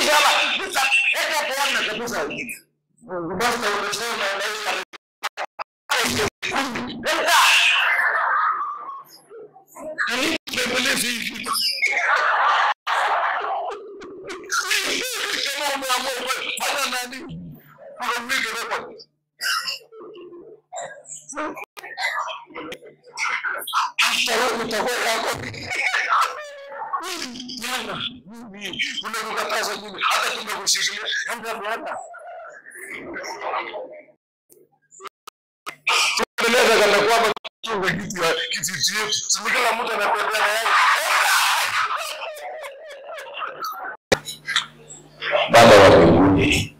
sana eka bwana kabisa basta unasema unaweza kumi eka Bembelezi hii kitu. Kama umeamua fanya nani? Unamweka record. Hata wewe utakuwa yako. Jana mimi unakukataza mimi hata tumekushikilia enda bwana. Tuendeleza kana kwamba tunga kitu ya kitu chetu. Sisi kila mtu anakwenda na yeye. Baba wa mbinguni,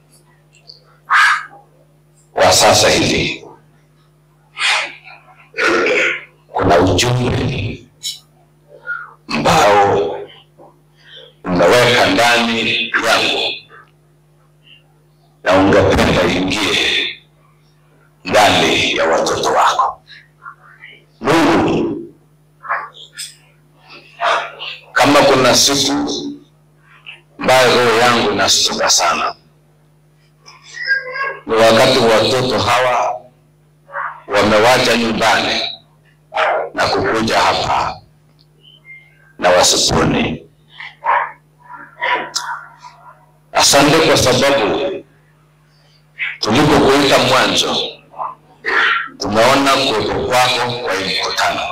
kwa sasa hivi kuna ujumbe ambao umeweka ndani yangu na ungependa ingie ndani ya watoto wako. Mungu, kama kuna siku ambayo roho yangu inashtuka sana ni wakati watoto hawa wamewacha nyumbani na kukuja hapa na wasipone. Asante kwa sababu tulipokuita mwanzo, tumeona kuwepo kwako kwa hii mkutano,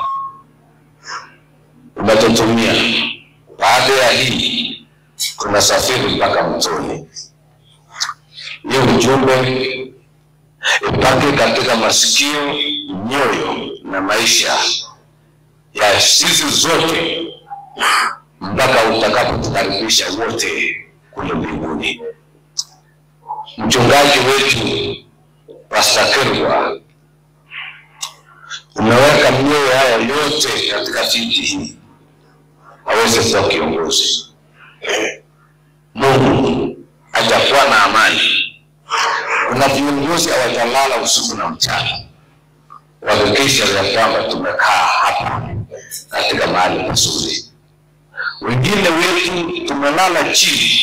umetutumia. Baada ya hii tunasafiri mpaka mtoni. Hiyo ujumbe ipake katika masikio, nyoyo na maisha ya sisi zote mpaka utakapotukaribisha wote kule mbinguni. Mchungaji wetu Pastor Kerwa, umeweka mioyo haya yote katika viti hii aweze kuwa kiongozi. Mungu hajakuwa na amani. Kuna viongozi hawajalala usiku na mchana kuhakikisha ya kwamba tumekaa hapa katika mahali pazuri. Wengine wetu tumelala chini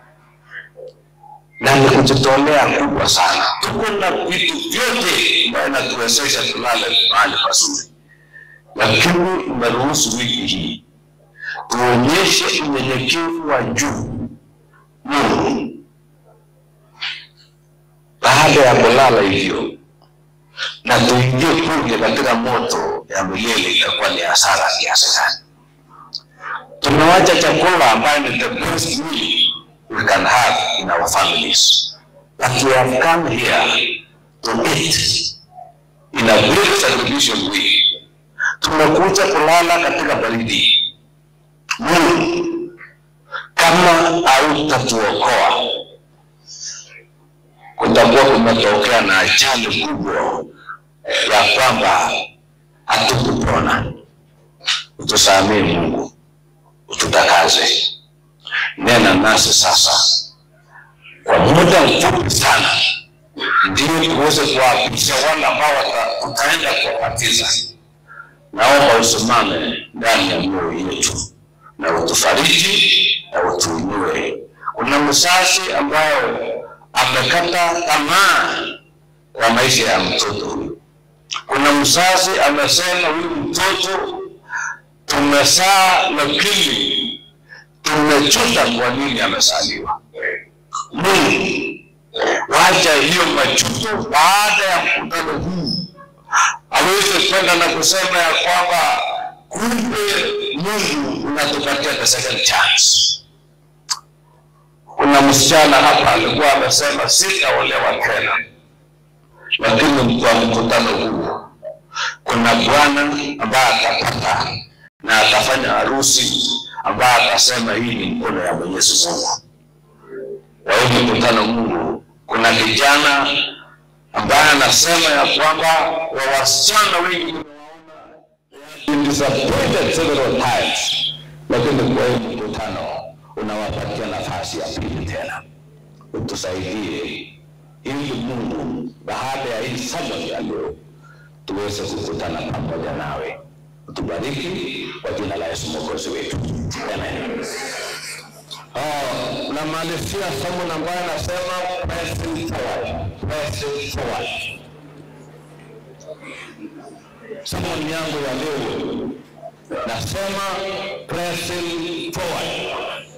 na ni kujitolea kubwa sana. Tuko na vitu vyote ambayo inatuwezesha tulale mahali pazuri, lakini umeruhusu wiki hii tuonyeshe unyenyekevu wa juu Mungu. Baada ya kulala hivyo na tuingie kule katika moto ya milele, itakuwa ni hasara kiasi gani? Tumewacha chakula ambayo ni the best meal we can have in our families, but we have come here to eat in a great celebration week. Tumekuja kulala katika baridi. Mungu, kama hautatuokoa kutakuwa kumetokea na ajali kubwa ya kwamba hatukupona. Utusamee Mungu, ututakaze. Nena nasi sasa kwa muda mfupi sana, ndio tuweze kuwapisha wale ambao wata- tutaenda kuwabatiza. Naomba usimame ndani ya mioyo yetu na utufariji na utuinue. Kuna mzazi ambayo amekata tamaa kwa maisha ya mtoto huyu. Kuna mzazi amesema huyu mtoto tumezaa, lakini tumechuta kwa nini amezaliwa. Mungu, wacha hiyo majuto baada ya mkutano huu aweze kwenda na kusema ya kwamba kumbe Mungu unatupatia the second chance. Kuna msichana hapa alikuwa amesema sitaolewa tena, lakini kwa mkutano huu kuna bwana ambaye atapata na atafanya harusi ambaye atasema hii ni mkono ya Mwenyezi Mungu. Kwa hiyo mkutano Mungu, kuna kijana ambaye anasema ya kwamba wa wasichana wengi been disappointed several times, lakini kwa hii mkutano unawapatia nafasi ya pili tena. Utusaidie ili Mungu, baada ya hii Sabato ya leo tuweze kukutana pamoja nawe. Utubariki kwa jina la Yesu mwokozi wetu, amen. Oh, namalizia somo ambayo nasema pressing forward, pressing forward. Somo yangu ya leo nasema pressing forward.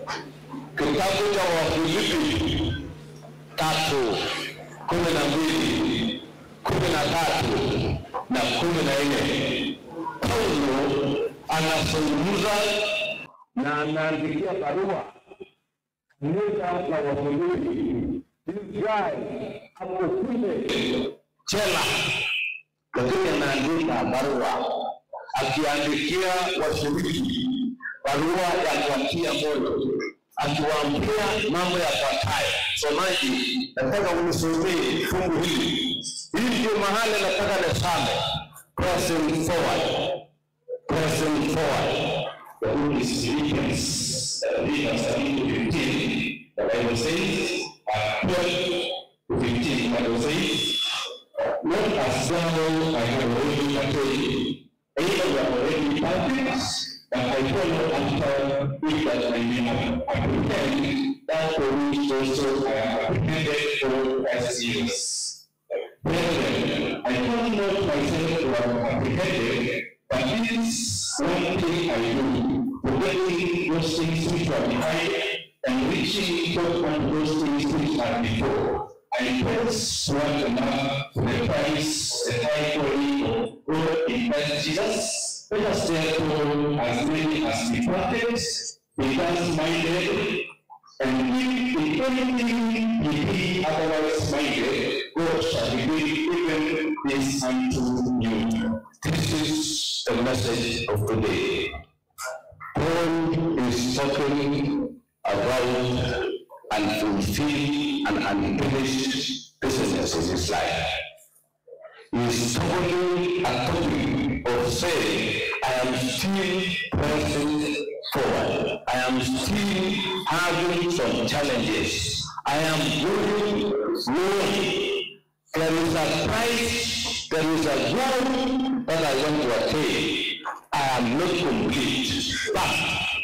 Kitabu cha Wafilipi tatu kumi na mbili kumi na tatu na kumi na nne Paulo anazungumza na anaandikia barua kanisa la Wafilipi. This guy hapo kule chela, lakini anaandika barua akiandikia washiriki barua ya kuwatia moyo akiwaambia mambo yafuatayo. Somaji, nataka unisomee fungu hili. Hii ndio mahali nataka nisame. Pressing forward, pressing forward. The book is Philippians, uh, Philippians 13 to 15. The Bible says, uh, 12 to 15, the Bible says, Not as though I have already attained, either you have already perfect, but I follow after it that I may have apprehend that for which also I have apprehended for Christ Jesus. Brethren, I count not myself to have apprehended, but this one thing I do, forgetting those things which are behind, and reaching forth on those things which are before. I press one another to the prize, the high calling of God in Christ Jesus. Let us therefore, as many as be perfect, be thus minded, and if in anything ye be otherwise minded, God shall be doing even this unto you. This is the message of today. Paul is talking about unfulfilled and unfinished business in his life. He is talking a topic of saying, I am still pressing forward. I am still having some challenges. I am going slowly. There is a price, there is a goal that I want to attain. I am not complete, but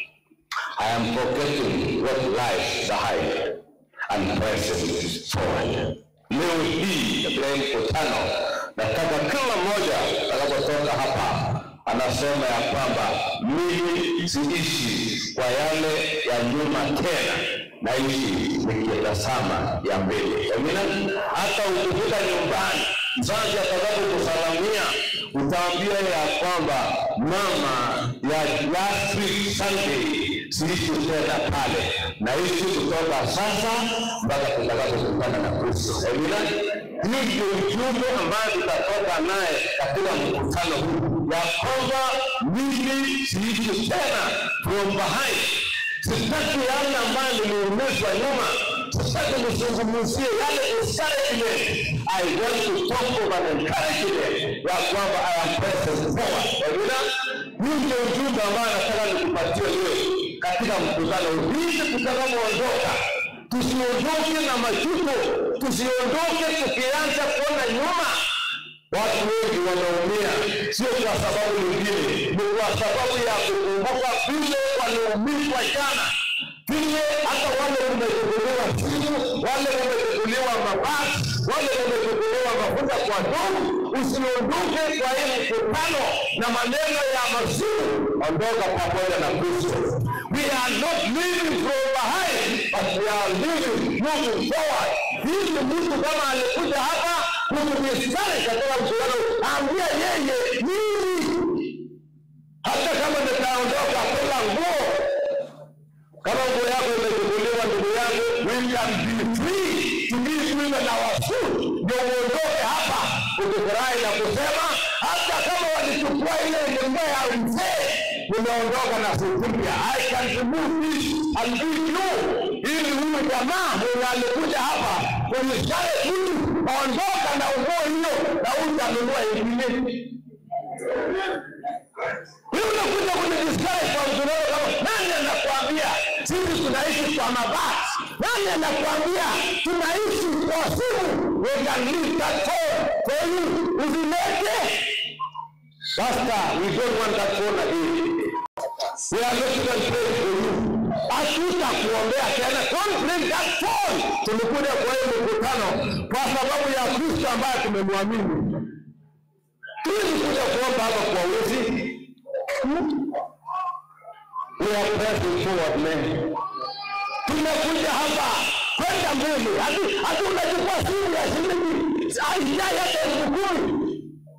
I am forgetting what lies behind and pressing forward. Leo hii katika hii mkutano, nataka kila mmoja atakapotoka hapa anasema ya kwamba mimi siishi kwa yale ya nyuma tena, naishi nikitazama ya mbele. Amina. Hata ukifika nyumbani, mzazi atakapokusalamia utaambia ya kwamba mama ya last week Sunday siishi tena pale, naishi kutoka sasa mpaka tutakapokutana na Kristo. Amina. Hii ndio ujumbe ambayo tutatoka naye katika mkutano huu ya kwamba mimi siishi tena from behind. Sitaki yale ambayo niliumizwa nyuma, sitaki nizungumzie yale discouragement. I want to talk of an encouragement ya kwamba I am present forward. Amina. Hii ndio ujumbe ambayo nataka nikupatie leo katika mkutano huu. Hivi tutakapoondoka tusiondoke na majuto, tusiondoke tukianza kuona nyuma. Watu wengi wanaumia, sio kwa sababu nyingine, ni kwa sababu ya kukumbuka vile waliumizwa jana, vile hata wale wamechukuliwa simu, wale wamechukuliwa mabasi, wale wamechukuliwa mafuta kwa ndugu. Usiondoke kwa hii mkutano na maneno ya masimu, ondoka pamoja na Kristo. We are not living from behind, but we are living moving forward. Hivi mtu kama alikuja hapa kutudiskari katika mkutano, ambia yeye mimi, hata kama nitaondoka kula nguo kama nguo yako imechukuliwa, ndugu yangu, we can be free to give women our food. Ndio uondoke hapa ukifurahi na kusema, hata kama walichukua ile ngombe ya mzee, nimeondoka na sufuria. I can remove this and give you, ili huyu jamaa mwenye alikuja hapa kunishtari mtu aondoka na nguo hiyo na utanunua ingine. Wewe unakuja kunidiscourage kwa mzunguko kama nani anakuambia sisi tunaishi kwa mabati? Nani anakuambia tunaishi kwa simu? We can leave that phone for you. Usilete. Pastor, we don't want that phone again. We are not even praying for you. hatutakuombea tena. Don't bring that phone. Tulikuja kwa hiyo mkutano kwa sababu ya Kristo ambaye tumemwamini. Tuwezi kuja kuomba hapa kwa wezi. We are pressing forward men. Tumekuja hapa kwenda mbele, hatu hatu unachukua simu ya shilingi haijai hata elfu kumi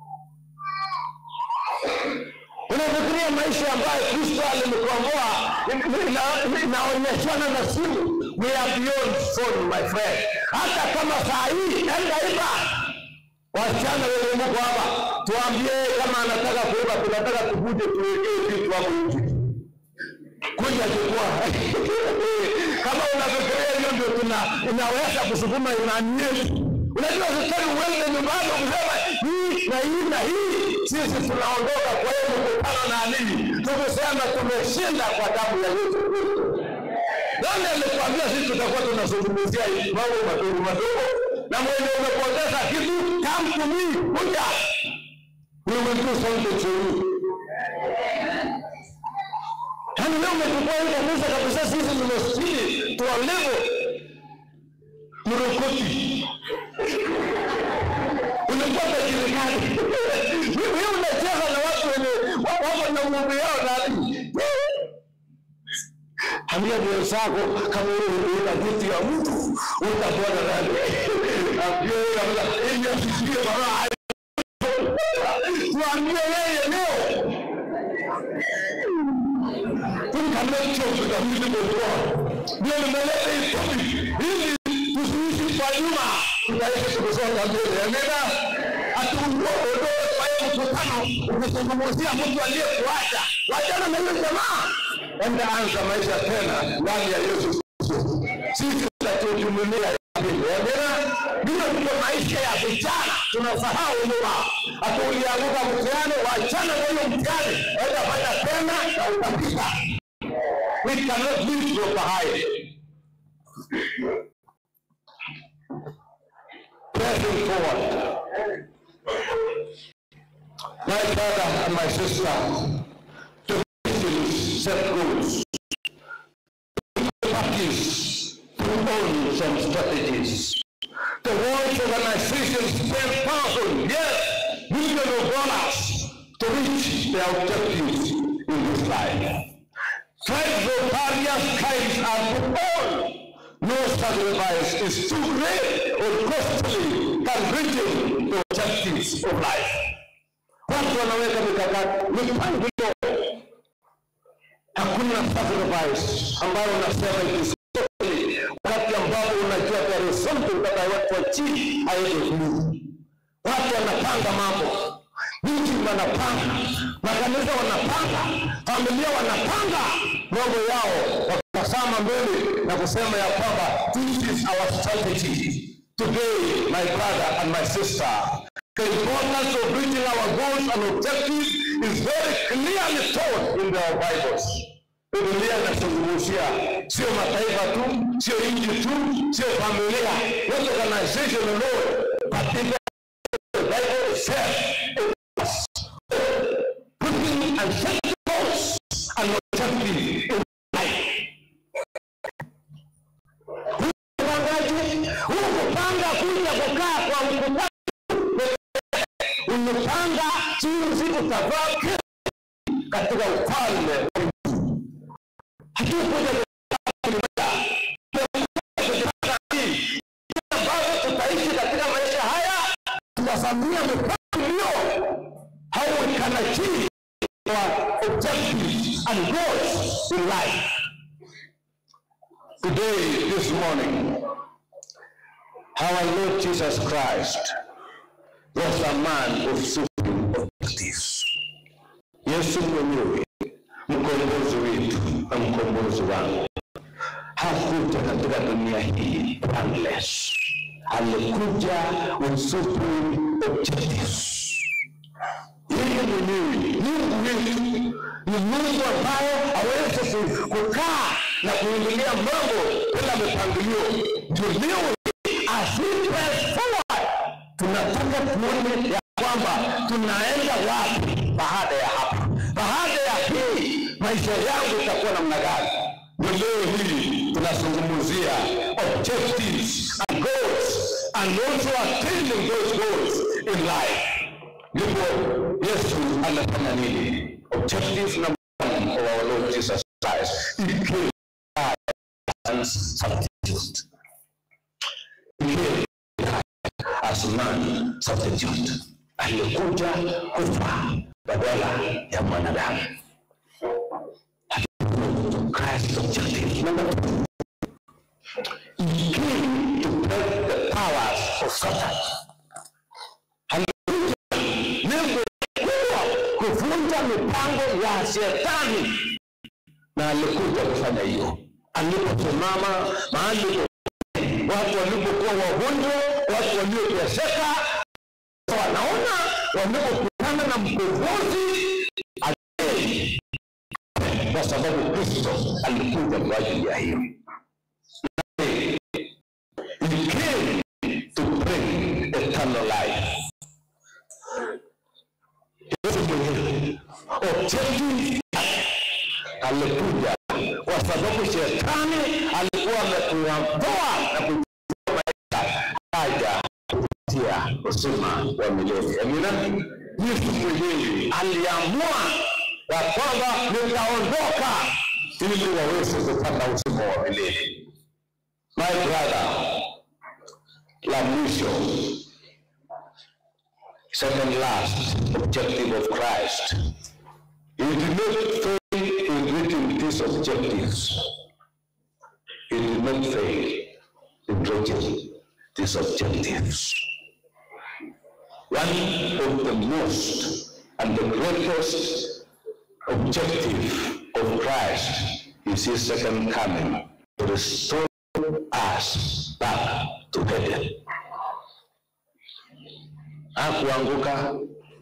unafikiria maisha ambayo Kristo alimkomboa ina- inaonyeshana na simu. We are beyond phone my friend. Hata kama saa hii enda iba, wasichana wenye mko hapa, tuambie kama anataka kuiba, tunataka tukuje tuwekee vitu hapo nje kuja chukua. Kama unafikiria hiyo ndio tuna inaweza kusukuma imani yetu. Unajua sitaki uende nyumbani kusema hii na hii na hii. Sisi tunaondoka kwa hiyo mkutano na nini, tukisema tumeshinda kwa damu ya Yesu Kristo. Nani alikwambia sisi tutakuwa tunazungumzia hii mambo madogo madogo? Na mwenye umepoteza kitu, come to me, kuja. We will do something for you. Yaani leo umechukua hii kanisa kabisa, sisi ni maskini tuwalevo mrokoti, unakuwa tajiri gani? Wewe unacheza na watu wenye wa- wako na ng'ombe yao nani? Ambia mwenzako kama wewe una kitu ya mtu utapona nani? Ambia yeye kabisa, ili asikie baraka. Tuambie yeye leo tukamechokutamilimetoa ndio nimeleta hii topic ili tusiishi kwa nyuma tutaishi tukisonga mbele amina hatuondoe kwa hiyo mkutano ukizungumzia mtu aliyekuacha wachana na hiyo jamaa enda anza maisha tena ndani ya yesu kristo sisi tutatujumilia amina ndiyo ndio maisha ya vijana tunasahau nyuma hata ulianguka mtihani wachana na hiyo mtihani enda fanya tena na utapita we cannot live from behind pressing forward my brother and my sister to Christians set goals practice to own some strategies the world organization spend thousands, yes, millions of dollars to reach their objectives in this life. Tribes of various kinds are put on. No sacrifice is too great or costly than reaching the objectives of life. Watu wanaweka mikakati, mipangilio. Hakuna sacrifice ambayo unasema it is costly wakati ambapo unajua there is something that I want to achieve ahead of you. Watu wanapanga mambo, miji wanapanga, makanisa wanapanga, familia wanapanga mambo yao, wakitazama mbele na kusema ya kwamba this is our strategy. Today, my brother and my sister, the importance of reaching our goals and objectives is very clearly taught in the Bibles. Biblia inazungumzia sio mataifa tu, sio nchi tu, sio familia, not organization alone, but in the Bible itself. Putting and setting goals and objectives in life. Upangaji, huu kupanga kuja kukaa kwa mkutano, umepanga jinsi utavaa kesho katika ufalme wa hatukuja ambavyo tutaishi katika maisha haya tunasamia mipangilio how we can achieve our objectives and goals in life today this morning our lord jesus christ was a man of supreme objectives yesu mwenyewe mkombozi wetu na mkombozi wangu hakuja katika dunia hii planless. Alikuja with supreme objectives. Yeye mwenyewe Mungu wetu ni Mungu ambaye hawezi ku- kukaa na kuingilia mambo bila mipangilio. Ndio leo as we press forward, tunataka tuone ya kwamba tunaenda wapi baada ya hapa, baada ya hii maisha yangu itakuwa namna gani? Ndio leo hii tunazungumzia objectives and goals and also attaining those goals in life. Ndipo Yesu anafanya nini? Objectives number one of our Lord Jesus Christ. He came as substitute. He came as man substitute. Alikuja kufa badala ya mwanadamu. Christ objective. Number two, he came to break the powers of Satan. Hallelujah. Lengo kubwa kuvunja mipango ya shetani, na alikuja kufanya hiyo aliposimama mahali watu walipokuwa wagonjwa, watu walioteseka, wanaona walipokutana na mkombozi aliye kwa sababu Kristo alikuja kwa ajili ya hiyo. He came to bring eternal life. Yesu mwenyewe objective alikuja kwa sababu shetani alikuwa amekuondoa na kuchukua maisha haja kupitia uzima wa milele. Amina. Yesu mwenyewe aliamua ya kwamba nitaondoka ili waweze kupata uzima wa milele. My brother, la mwisho, second last objective of Christ. He did not fail in reaching these objectives. He did not fail in reaching these objectives. One of the most and the greatest objective of Christ is his second coming to restore us back to heaven. Hakuanguka,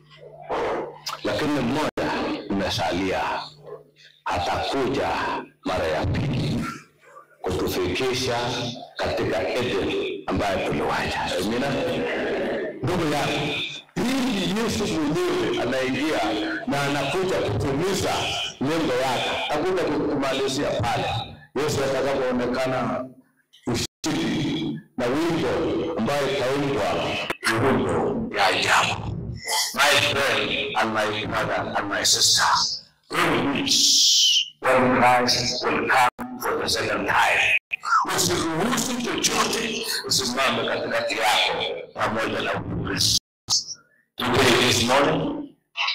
lakini mmoja imesalia, atakuja mara ya pili kutufikisha katika Eden ambayo tuliwacha. Amina. Ndugu yangu, hii ni Yesu mwenyewe anaingia na anakuja kutimiza lengo yake, hakuja kumalizia pale. Yesu atakapoonekana ushindi na wimbo ambayo itaimbwa ni wimbo ya ajabu. My friend and my brother and my sister, in which when Christ will come for the second time, usiruhusu chochote usimame katikati yako pamoja na Ukristo. Today this morning,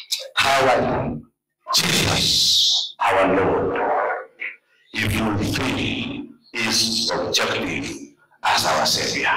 how Jesus, our Lord, if you fulfill his objective as our Savior.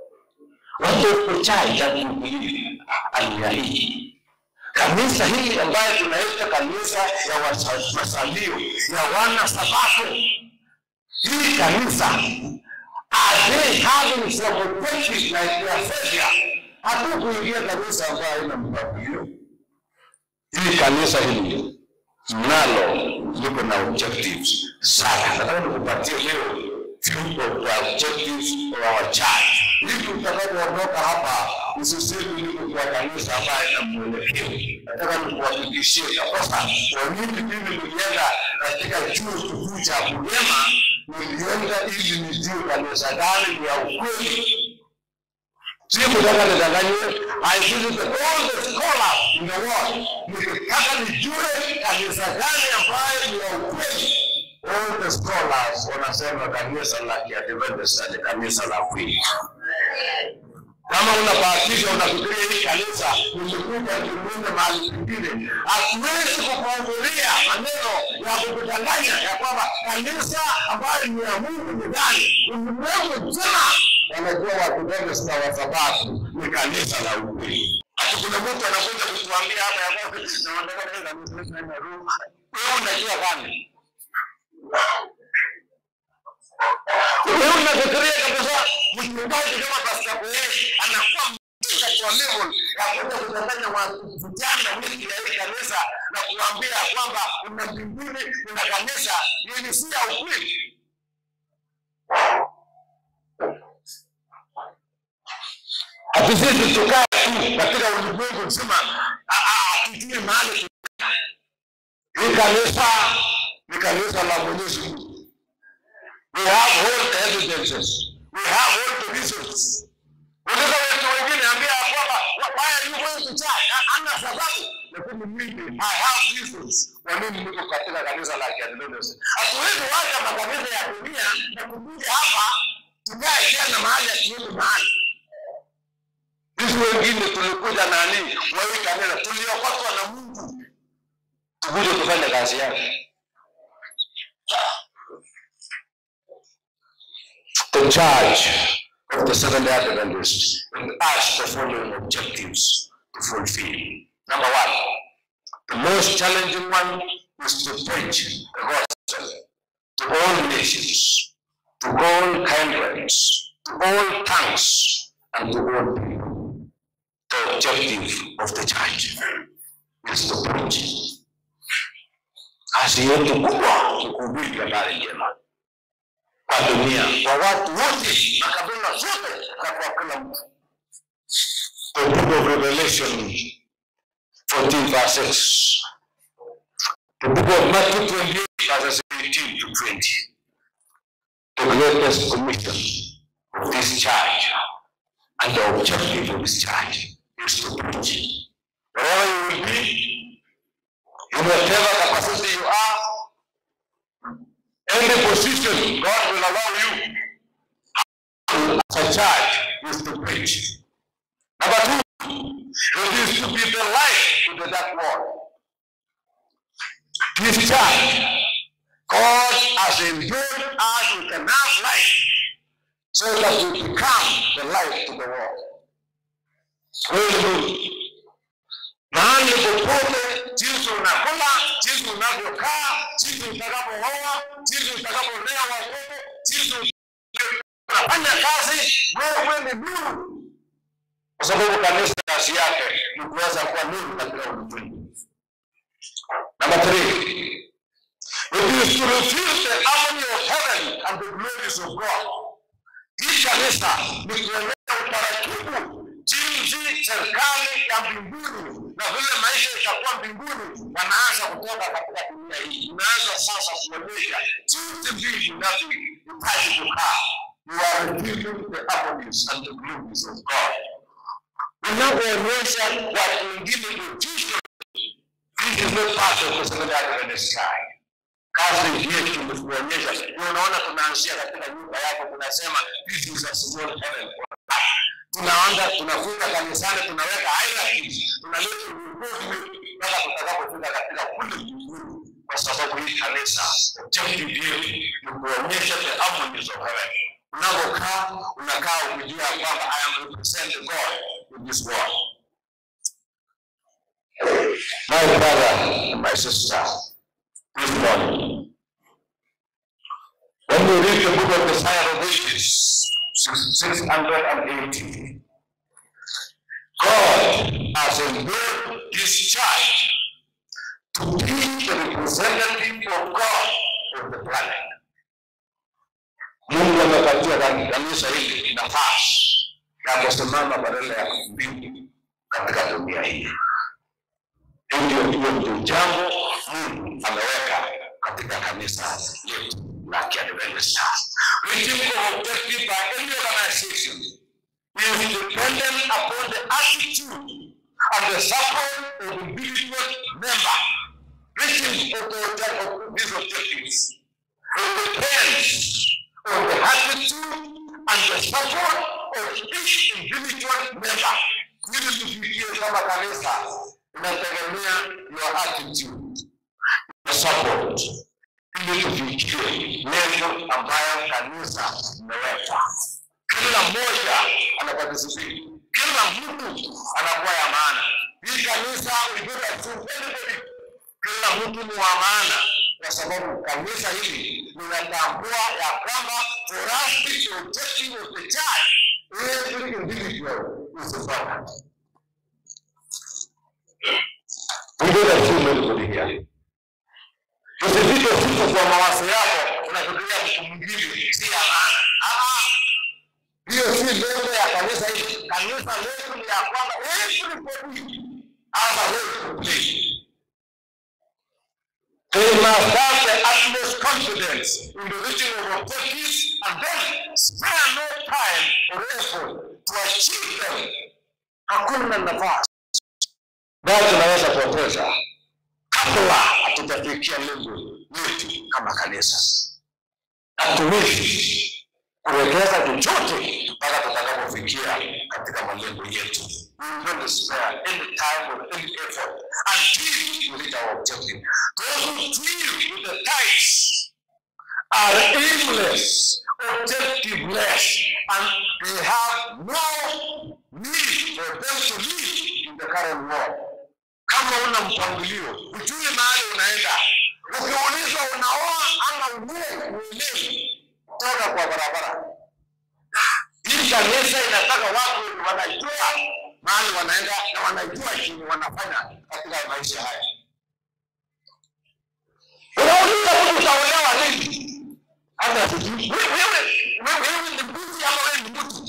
Watokochaja kuhubiri aina hii kanisa hili ambayo tunaita kanisa ya wasa- masalio ya wana sabato hii kanisa are they having some objectives like their savior hatukuingia kanisa ambayo haina mpangilio hii kanisa hili nalo liko na objectives sana nataka nikupatie leo few of the objectives of our church ili utakapoondoka hapa usisemi niko kwa kanisa ambayo ina mwelekeo nataka nikuhakikishie kabisa kwa nini mimi nilienda katika chuo kikuu cha Bungema nilienda ili nijue kanisa gani ni ya ukweli Sio kutaka nidanganywe. I visited all the scholars in the world. Nikitaka nijue kanisa gani ambayo ni ya ukweli. All the scholars wanasema kanisa la Kiadventista ni kanisa la kweli. Kama unabahatisha unafikiria hii kanisa limekuja kimuume mahali pengine, hatuwezi kukuhudhuria maneno ya kukudanganya ya kwamba kanisa ambayo ni ya Mungu ni gani. Ulimwengu mzima wanajua Waadventista wa Sabato ni kanisa la ukweli. Ati kuna mtu anakuja kutuambia hapa ya kwamba na wanataka kanisa letu haina roho. Wewe unajua gani? Wewe unafikiria kabisa mchungaji kama Pastor Boaz anakuwa mjinga kwa level ya kwenda kudanganya watu vijana wengi ya hii kanisa na kuambia kwamba una mbinguni una kanisa yenye si ya ukweli. Hatusisi tukae tu katika ulimwengu mzima, ah, ah, tujue mahali tu- hii kanisa ni kanisa la Mwenyezi Mungu We have all the evidences. We have all the reasons. Unaweza watu wengine ambia ya kwamba "Why- why are you going to church? Ha- Hana sababu. Lakini mimi I have reasons. Kwa nini niko katika kanisa la Kiadventist? Hatuwezi wacha makanisa ya dunia na kukuja hapa tukae tena mahali atuende mahali. Sisi wengine tulikuja nani? Wa hii kanisa tuliokotwa na Mungu. Tukuje kufanya kazi yake. the charge of the Seventh day Adventists has the following objectives to fulfill. Number one, the most challenging one is to preach the gospel to all nations, to all kindreds, to all tongues, and to all people. The objective of the church is to preach. Kazi yetu kubwa ni kuhubiri habari njema kwa dunia, kwa watu wote, makabila zote na kwa kila mtu. The book of Revelation 14 verse 6. The book of Matthew 28 verses 18 to 20. The greatest commission of this church and the objective of this church is to preach. Wherever you will be, in whatever capacity you are, any position God will allow you as a church is to preach. Number two, it is to be the light to the dark world. This church, God has endued us with enough light so that we become the light to the world. Wewe mahali popote, jinsi unakula, jinsi unavyokaa, jinsi utakapooa, jinsi utakapolea watoto, jinsi unafanya kazi, wewe ni nuru, kwa sababu kanisa kazi yake ni kuweza kuwa nuru katika ulimwengu. Number three, it is to reveal the harmony of heaven and the glories of God. Hii kanisa ni kueleza utaratibu jinsi serikali ya mbinguni na vile maisha itakuwa mbinguni wanaanza kutoka katika dunia hii. Inaanza sasa kuonyesha jinsi mbingu inavyohitaji kukaa. You are revealing the harmonies and the glories of God. Unapoonyesha watu wengine utisho, this is not part of the Seventh Adventist sky. Kazi yetu ni kuonyesha. Ndio Unaona, tunaanzia katika nyumba yako, tunasema this is a small heaven tunaanza tunafunga kanisani, tunaweka hierarchies, tunaleta uongozi mpaka tutakapofika katika kule mbinguni, kwa sababu hii kanisa objective yetu ni kuonyesha the harmonies of heaven. Unapokaa unakaa ukijua ya kwamba I am representing God in this world. My brother and my sister, this morning, when we read the book of the Fire of Ages, 680, God has endured this church to be the representative of God on the planet. Mungu amepatia kan- kanisa hili nafasi ya kusimama badala ya mbingu katika dunia hii. Hiyo ndio hiyo ndio jambo Mungu ameweka katika kanisa letu la Kiadventista. Reaching of objective by any organization is dependent upon the attitude and the support of individual member. Reaching of the object- of these objectives it depends on the attitude and the support of each individual member. Ili tufikie kama kanisa inategemea your attitude, your support, ili tufikie lengo ambayo kanisa imeweka. Kila mmoja anaparticipate, kila mtu anakuwa ya maana. Hii kanisa we do not choose anybody. Kila mtu ni wa maana, kwa sababu kanisa hili linatambua ya kwamba for us the objective of the church every individual is important. We do not choose anybody here. Usifike siku kwa mawazo yako unafikiria mtu mwingine si ya maana. Ah, ah. Hiyo si lengo ya kanisa hili. Kanisa letu ni ya kwamba everybody has a role to play. Any must have the utmost confidence in the reaching of objectives and then spare no time or effort to achieve them. Hakuna nafasi bado tunaweza kupoteza kabla hatujafikia lengo letu kama kanisa. Hatuwezi kuwekeza chochote mpaka tutakapofikia katika malengo yetu. We will not spare any time or any effort until we reach our objective. Those who deal with the tithes are aimless, objectiveless, and they have no need for them to live in the current world. Kama una mpangilio, ujue mahali unaenda. Ukiulizwa unaoa ama unie, uelewi toka kwa barabara. Hii kanisa inataka watu wanajua mahali wanaenda na wanajua chenye wanafanya katika maisha haya. Unauliza mtu utaolewa lini? Hata sijui. Wewe wewe wewe ni mbuzi ama wewe ni mtu?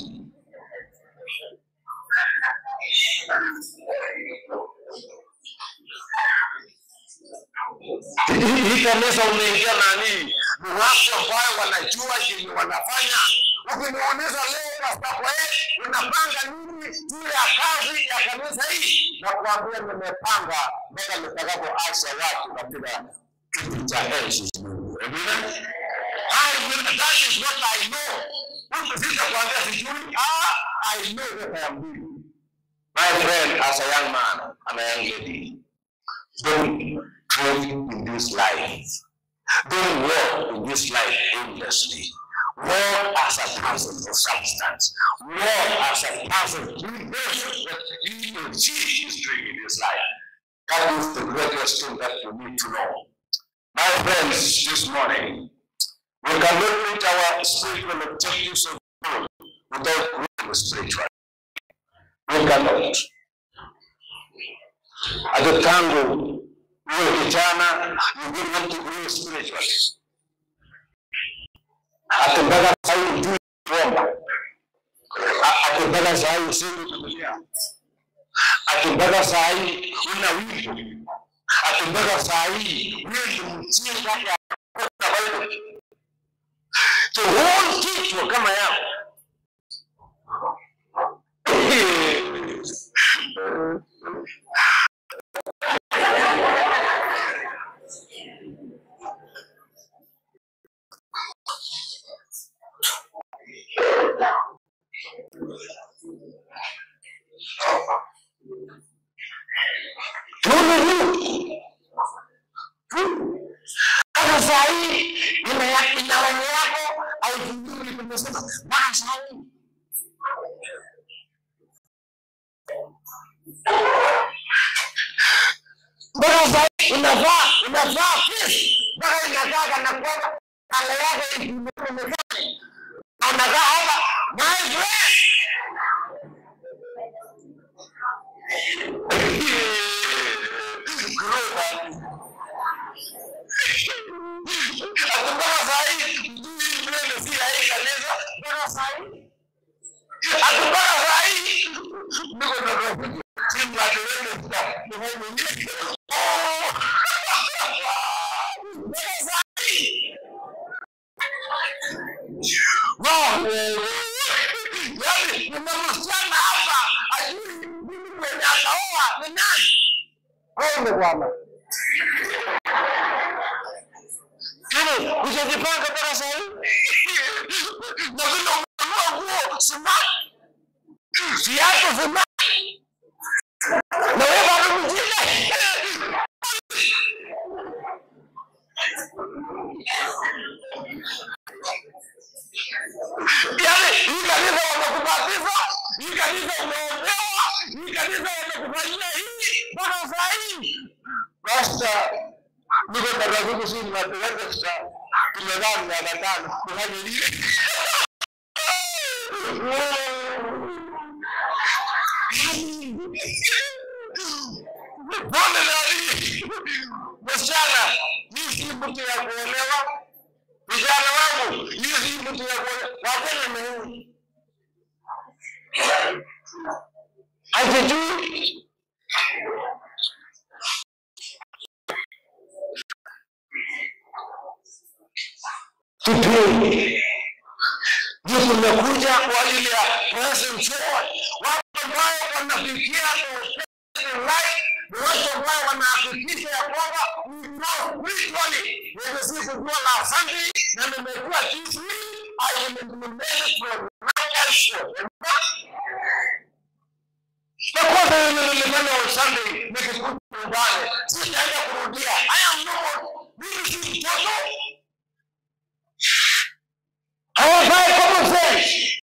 Hii hii kanisa umeingia nani? Ni watu ambayo wanajua chenye wanafanya. Ukiniuliza leo Pastor Koe, unapanga nini juu ya kazi ya kanisa hii? Na kuambia nimepanga mpaka nitakapoacha watu katika kiti cha enzi. Amen. I will, that is what I know. Mtu sita kuambia sijui. Ah, I know what I am doing. My friend, as a young man and a young lady, don't trade in this life. Don't walk in this life aimlessly. Walk as a person of substance. Walk as a person who knows what he or she is doing in this life. That is the greatest thing that you need to know. My friends, this morning, we cannot reach our spiritual objectives of God without growing spiritually. We cannot. Hata tangu uwe kijana, you will want to grow spiritually. Hata mpaka sahii hujui kuomba. Ha- Hata mpaka sahii usemi Biblia. Hata mpaka sahii una wimbo. Hata mpaka sahii wewe ni mjinga ya kusoma Bible. To hold kichwa kama yako. Kama saa hii ina ina roho yako haijui nimesema mpaka saa hii. Mpaka saa hii unavaa unavaa pesi mpaka inakaa kana kwamba kala yako imekaa na unakaa hapa my friend. Grow Ati mpaka saa hii hujui nywele si ya hii kanisa mpaka saa hii. Ati mpaka saa hii niko na roho. Si mradi wewe sasa nifanye nini? Oh! Mpaka saa hii. Wow! Yaani nina msichana hapa ajui mimi mwenye ataoa ni nani? Wewe bwana. Yaani hujajipanga mpaka saa hii? Na vile umenunua nguo smart, viatu smart, na wewe bado mjinga. Yaani hii kanisa wamekubatiza, hii kanisa umeombewa, hii kanisa wamekufanyia hii mpaka saa hii. Basta niko na rafiki si tunapeleka sasa tumevaa miaka tano kufanya nini? Pole nani? Msichana, hii si mtu ya kuolewa. Vijana wangu, hii si mtu ya kuolewa. Wapende Mungu. Hajijui Kipindi ndio tumekuja kwa ajili ya present joy. Watu ambao wanafikia life ni watu ambao wanahakikisha ya kwamba we grow spiritually. Mimi si kujua la Sunday na nimekuwa this week I will implement it from now henceforth. Na kwanza ile nilimana on Sunday nikikuta nyumbani sitaenda kurudia. I am not mimi si mtoto hawafai common sense.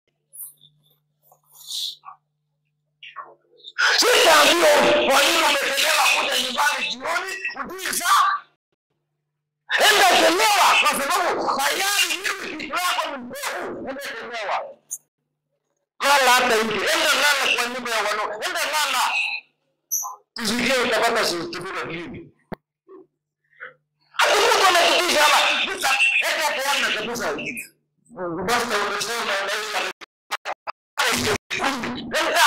Sitaambiwa kwa nini umechelewa kuja nyumbani jioni, ujui saa. Enda chelewa kwa sababu tayari mimi kichwa yako ni mbovu, enda chelewa. Lala hata nje, enda lala kwa nyumba ya wanao, enda lala. Tusikie utapata certificate lini. Hata mtu anakutisha hapa, sasa enda peana kabisa. Basta unasema unaweza Enda.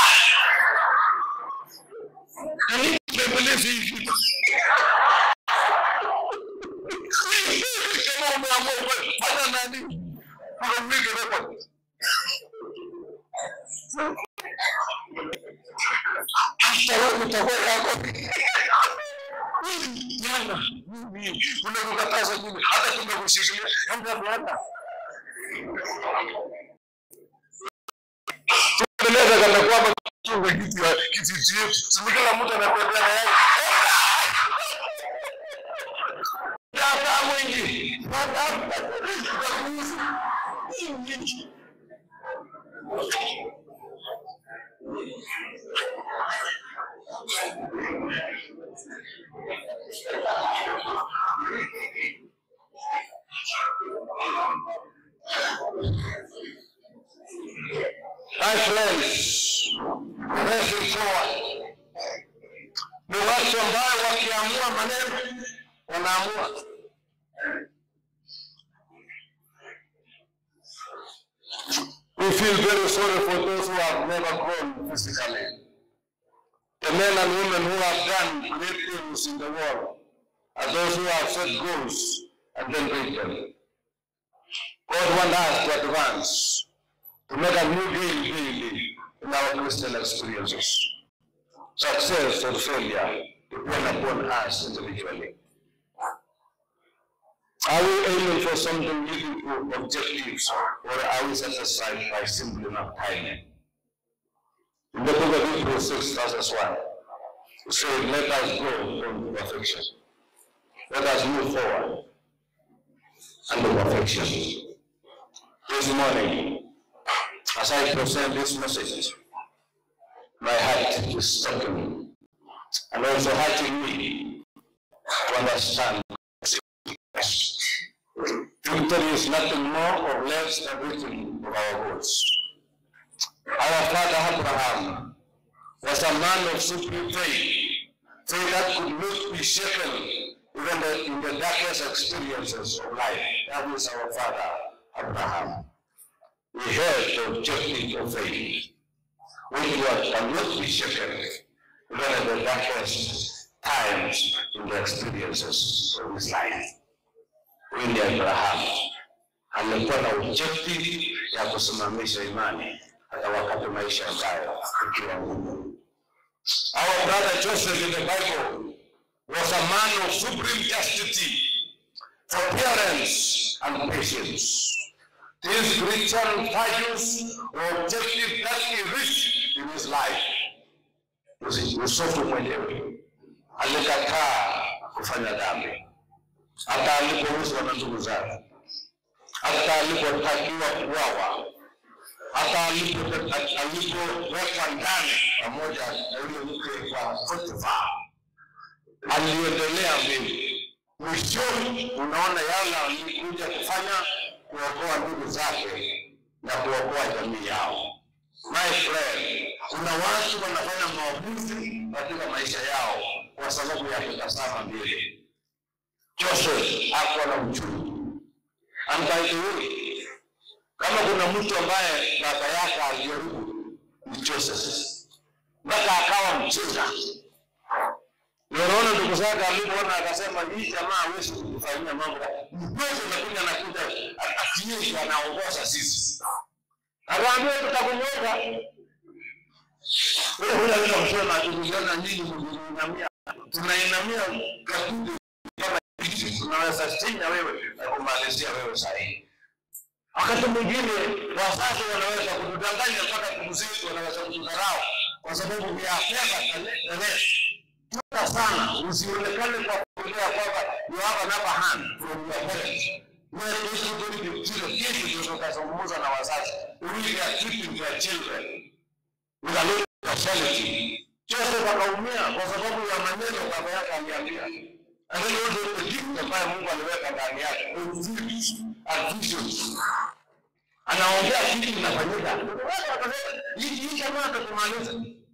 Bembeleze hivi. Kama umeamua fanya nani? Ukamwige record. Hata wewe utakuwa yako. Jana mimi unakukataza mimi hata tumekushikilia enda bwana. Tuendeleza kana kwamba tunga kiti ya kiti chetu. Si kila mtu anatembea na yeye. Dada mwingi. My friends, pressing forward. Ni watu ambao wakiamua maneno wanaamua. We feel very sorry for those who have never grown physically. The men and women who have done great things in the world are those who have set goals and then break them. God wants us to advance, to make a new game daily in our Christian experiences. Success or failure depend upon us individually. Are we aiming for something meaningful objectives or are we satisfied by simple enough timing? In the book of Hebrews 6 verses 1, it says, let us grow from perfection. Let us move forward unto perfection. This morning, as I present this message, my heart is stopping and also hurting me to understand Victory is nothing more or less than written of our words. Our father Abraham was a man of supreme faith, faith that could not be shaken even the- in the darkest experiences of life. That is our father Abraham. He held the objective of faith, which was cannot be shaken even in the darkest times in the experiences of his life. Huyu ni Abrahamu alikuwa na objective ya kusimamisha imani hata wakati maisha ambayo ikiwa ngumu. Our brother Joseph in the Bible was a man of supreme chastity, forbearance, and patience. These Christian values were objective that he reached in his life. Yusi- Yusufu mwenyewe alikataa kufanya dhambi hata alipouzwa na ndugu zake, hata alipotakiwa kuuawa, hata alipo- alipowekwa ndani pamoja na yule mke wa Potifa, aliendelea mbele. Mwishoni unaona yale alikuja kufanya kuokoa ndugu zake na kuokoa jamii yao. My friend, kuna watu wanafanya maamuzi katika maisha yao kwa sababu ya kutazama mbele. Joseph hakuwa na uchungu. And by the way, kama kuna mtu ambaye baba yake alijaribu ni Joseph, mpaka akawa mjinga, Unaona ndugu zake alipoona akasema hii jamaa hawezi kufanyia mambo. Mpezo nakuja nakuja akiyeshi anaongoza sisi. Akaambia tutakumweka. Wewe unaweza kusema tukiona nini mnainamia. Tunainamia kakundi kama hivi tunaweza senya wewe na kumalizia wewe sahihi. Wakati mwingine wazazi wanaweza kutudanganya mpaka ndugu zetu wanaweza kutudharau kwa sababu ya fedha na Chunga sana usionekane kwa kuongea kwamba you have an upper hand from your parents. Where is it going to be children? Kesho ndio tukazungumza na wazazi. We are treating their children with a lot of partiality. Joseph akaumia kwa sababu ya maneno baba yake aliambia. And then also the gift ambayo Mungu aliweka ndani yake. Dreams and visions. Anaongea kitu kinafanyika. Hii jamaa atakumaliza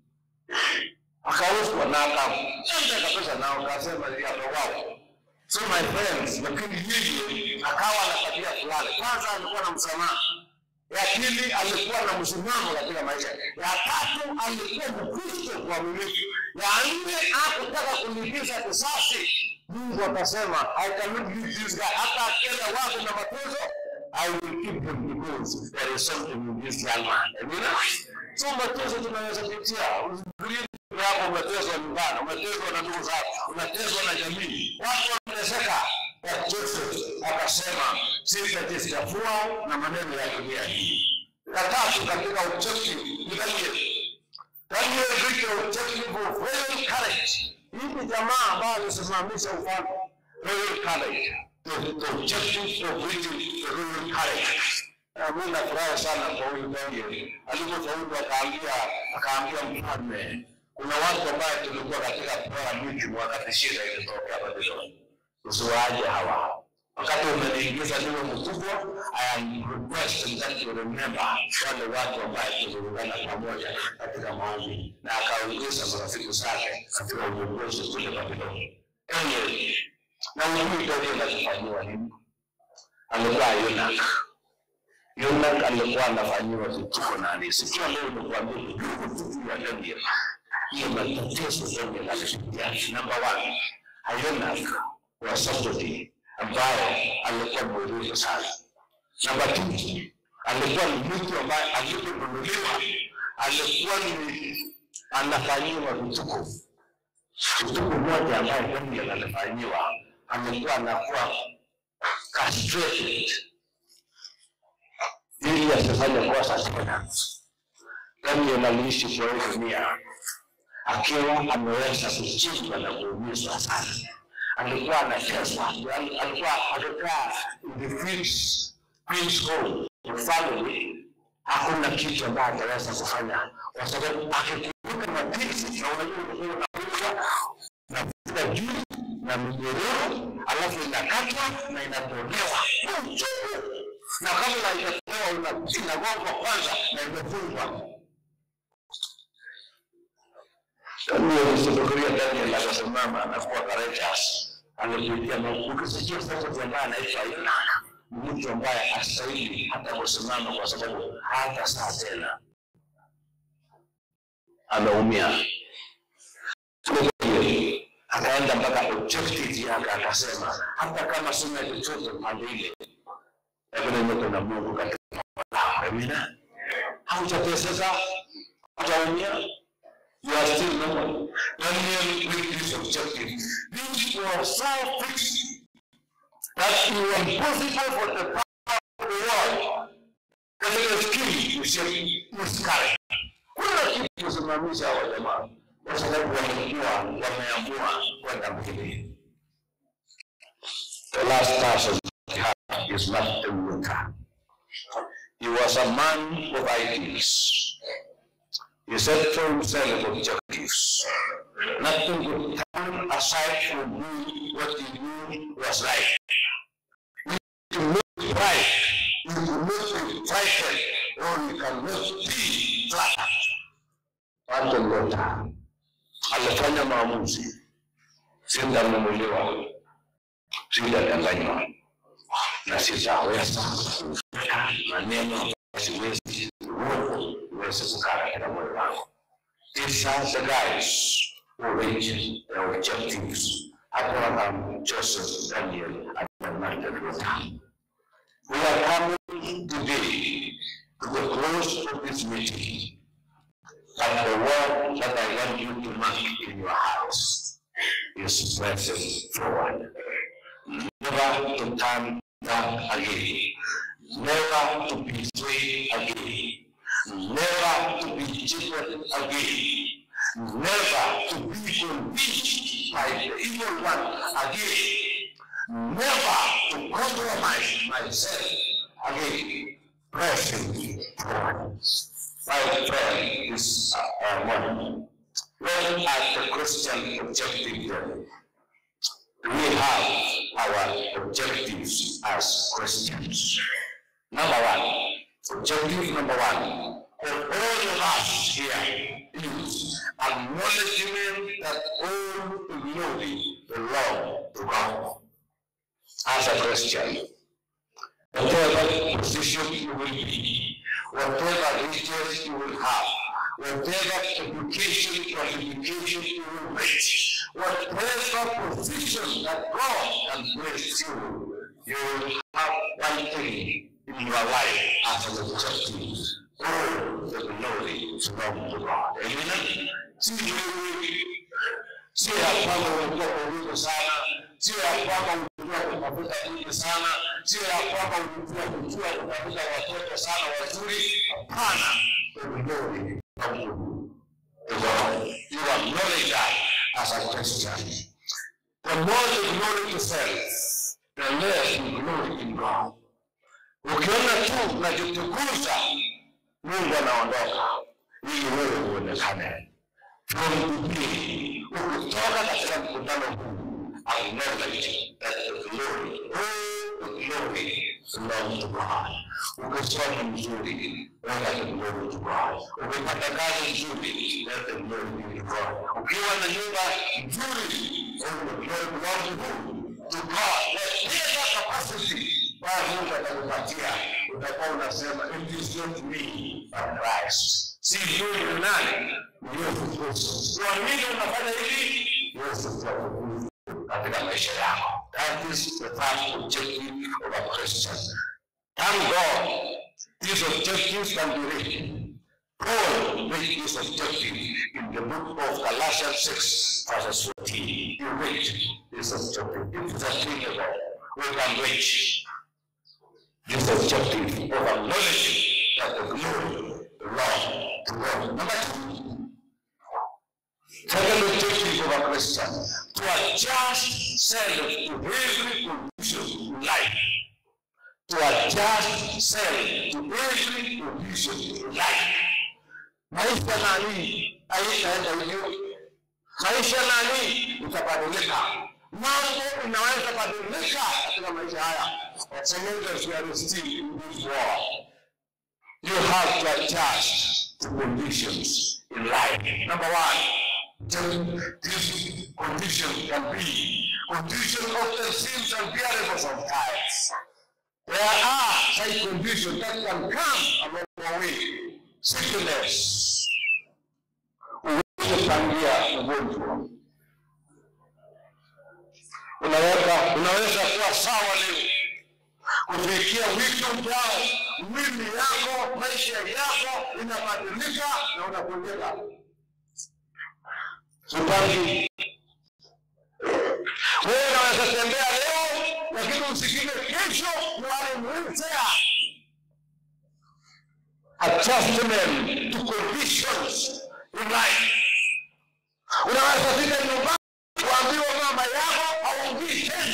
akauzwa na akaenda kabisa na akasema yatowao. So my friends, lakini yeye akawa na tabia fulani. Kwanza alikuwa na msamaha, ya pili alikuwa na msimamo katika maisha, ya tatu alikuwa Mkristo mwaminifu, ya nne hakutaka kulipiza kisasi. Mungu akasema I cannot leave this guy, hata akenda watu na mateso I will keep him because there is something in this young man. Amina. So mateso tunaweza pitia, usifikirie yako umetezwa nyumbani, umetezwa na ndugu zako, umetezwa na jamii, watu wanateseka. Ya Joseph akasema sitajichafua na maneno ya dunia hii. Ya tatu katika objective ni Daniel. Daniel reached the objective of royal courage. Hii ni jamaa ambayo alisimamisha ufalme royal courage. The, the objective of reaching the royal courage. Na mimi nafurahi sana kwa huyu Daniel alipofaulu, akaambia akaambia mfalme kuna watu ambaye tulikuwa katika kutoa miji wakati shida ilitokea Babyloni. Usiwaaje hawa. Wakati umeniingiza niwe mkubwa, I am requesting that you remember wale watu ambaye tuliungana pamoja katika maombi, na akaongeza marafiki zake katika uongozi kule Babyloni. Daniel, na ujui Daniel alifanyiwa nini? Alikuwa Yonak. Yonak alikuwa anafanyiwa vituko na alisikia leo nikuambia vituko ya Daniel hiyo matatizo Daniel alipitia. Number one, Ayonak was somebody ambaye alikuwa mwerevu sana. Number two, alikuwa ni mtu ambaye aliponunuliwa alikuwa ni anafanyiwa vituko. Vituko moja ambaye Daniel alifanyiwa, alikuwa anakuwa castrated ili asifanye kosa tena. Daniel aliishi kwa hii dunia akiwa ameweza kuchingwa na kuumizwa sana. Alikuwa anateswa, alikuwa akikaa in the queen's queen's home the family, hakuna kitu ambayo ataweza kufanya kwa sababu akikumbuka mateso na unajua unakuwa na kuta juu na mnyororo, alafu inakatwa na inatolewa kwa uchungu, na kabla haijatolewa inagongwa kwanza na imefungwa Daniel usifikiria Daniel akasimama anakuwa courageous. Alipitia makundi sio sasa ambaye anaitwa Yonak. Mtu ambaye astahili hata kusimama kwa sababu hata saa tena ameumia. Akaenda mpaka objective yake akasema, hata kama sina chochote pande ile, lakini niko na Mungu katika Amina. Haujateseka, hautaumia you are still normal. Daniel with this objective. This was so fixed that it was impossible for the power of the world katika skill usikare. Kuna kitu kusimamisha hawa jamaa kwa sababu wamekuwa wameamua kwenda mbele. The last person is Martin Luther. He was a man of ideals. He set for himself objectives. Nothing could turn aside from doing what he knew was right. You can make right, you can make be frightened, or you can make be flattered. Martin Luther alifanya maamuzi, sitanunuliwa, sitadanganywa na sitaweza kufuata maneno siwezi uongo uweze kukaa katika moyo wangu. These are the guys who reach their objectives. Abraham, Joseph, Daniel, and Martin Luther. We are coming today to the close of this meeting. And the word that I want you to mark in your hearts is pressing forward. Never to turn back again. Never to be swayed again. Never to be cheated again. Never to be convinced by the evil one again. Never to compromise myself again. Pressing forward. My friend is a woman. When at the Christian objective level, we have our objectives as Christians. Number one, objective number one, for all of us here is acknowledgement that all glory belong to God. As a Christian, whatever position you will be, whatever riches you will have, whatever education qualification you will reach, whatever position that God can place you, you will have one thing in your life as an objective. All the glory belongs to God. Amen. Si wewe sio ya kwamba ulikuwa kuuliza sana, sio ya kwamba ulikuwa kutafuta nyingi sana, sio ya kwamba ulikuwa kujua kutafuta watoto sana wazuri. Hapana, the glory belongs to God. You acknowledge that as a Christian. The more you glory to self, the less you glory in God. Ukiona tu unajitukuza, Mungu anaondoka ili wewe uonekane. From today, ukitoka katika mkutano huu, acknowledge that the glory, all the glory belongs to God. Ukisoma mzuri, weka the glory to God. Ukipata kazi nzuri, let the glory be to God. Ukiwa na nyumba nzuri, all the glory belongs to who? To God. Whatever capacity Bwana Mungu atakupatia, utakuwa unasema it is not me but Christ. Si mimi ni nani? Ni Yesu Kristo. Kwa nini unafanya hivi? Yesu atakukuza katika maisha yako. That is the first objective of a Christian. Thank God, these objectives can be reached. Paul made this objective in the book of Galatians 6, verses 14. He reached this objective. It is attainable. We can reach this objective of acknowledging that the glory belongs to God. Number two, second objective of a Christian, to adjust self to every condition in life. To adjust self to every condition in life. Maisha nani haitaenda hivyo. Maisha nani itabadilika. Mambo inaweza badilika katika maisha haya. As long as we are still in this world, you have to adjust to conditions in life. Number one, just this condition can be condition often seems unbearable sometimes. There are such conditions that can come along the way. Sickness, uweze kupangia ugonjwa unaweza unaweza kuwa sawa leo kufikia wiki ujao, mwili yako, maisha yako inabadilika na unagonjeka. Upangi wewe unaweza tembea leo, lakini usikike kesho wale wheelchair. Adjustment to conditions in life. Unaweza fika nyumbani kuambiwa mama yako haongii tena.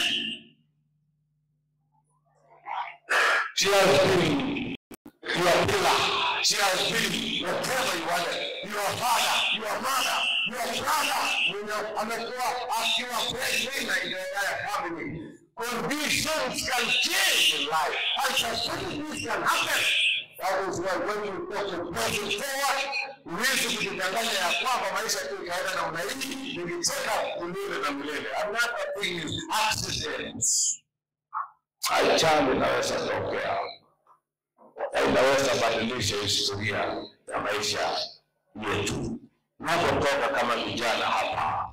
She has been your pillar. She has been whatever you wanted. Your father, your mother, your brother. Mwenye amekuwa akiwa breadwinner in the entire family. Conditions can change in life. And such things can happen. That is why when you put the person forward, huwezi kujidanganya ya kwamba maisha tu ikaenda namna hii, nilicheka milele na milele. Another thing is accidents. Ajali inaweza tokea na inaweza badilisha historia ya maisha yetu. Napotoka kama vijana hapa,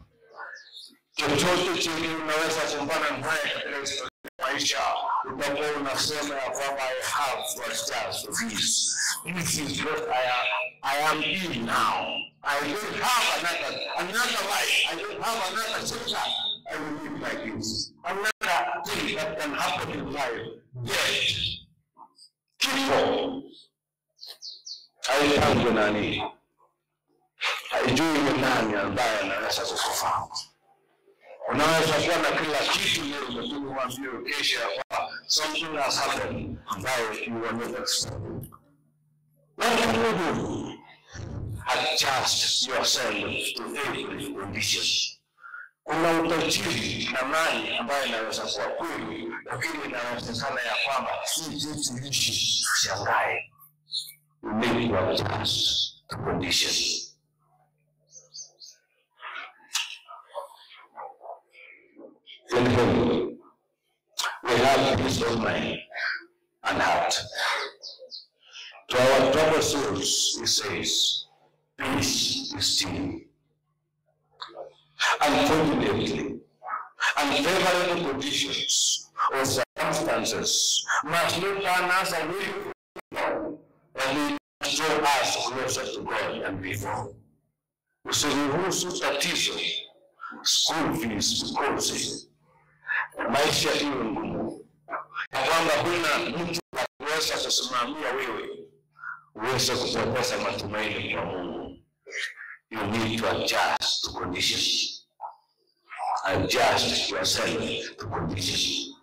chochote chenye unaweza kumbana naye katika historia ya maisha, utakuwa unasema ya kwamba I have what stands for this. This is what I am, I am in now. I don't have another, another life. I don't have another chapter. I will live like this. Another thing that can happen in life. Death. Kifo. Haitangwi nani? Haijui ni nani ambaye anaweza kukufahamu. Unaweza kuwa na kila kitu leo, lakini uambiwe kesho ya kwamba something has happened ambayo you were not expecting. What can you do? Adjust yourself to every condition. Kuna utajiri na mali ambayo inaweza kuwa kweli, lakini inawezekana ya kwamba si jinsi ishi, shangae. You need to adjust to conditions. in him we have peace of mind and heart. To our troubled souls, he says, peace is still. Unfortunately, unfavorable conditions or circumstances must not turn us away from God, but they draw us closer to God than before. Usiruhusu tatizo, school fees tukose, maisha iwe ngumu, ya kwamba huna mtu wa kuweza kusimamia wewe, uweze kupoteza matumaini kwa Mungu. You need to adjust to conditions. Adjust yourself to conditions.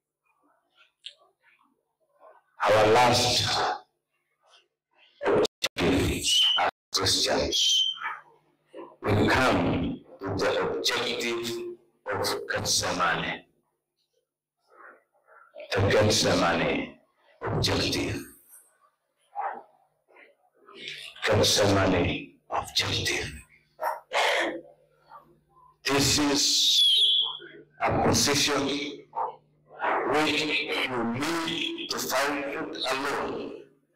Our last objective as Christians, we come to the objective of Gethsemane. The Gethsemane objective. Gethsemane objective. This is a position which you need to find it alone.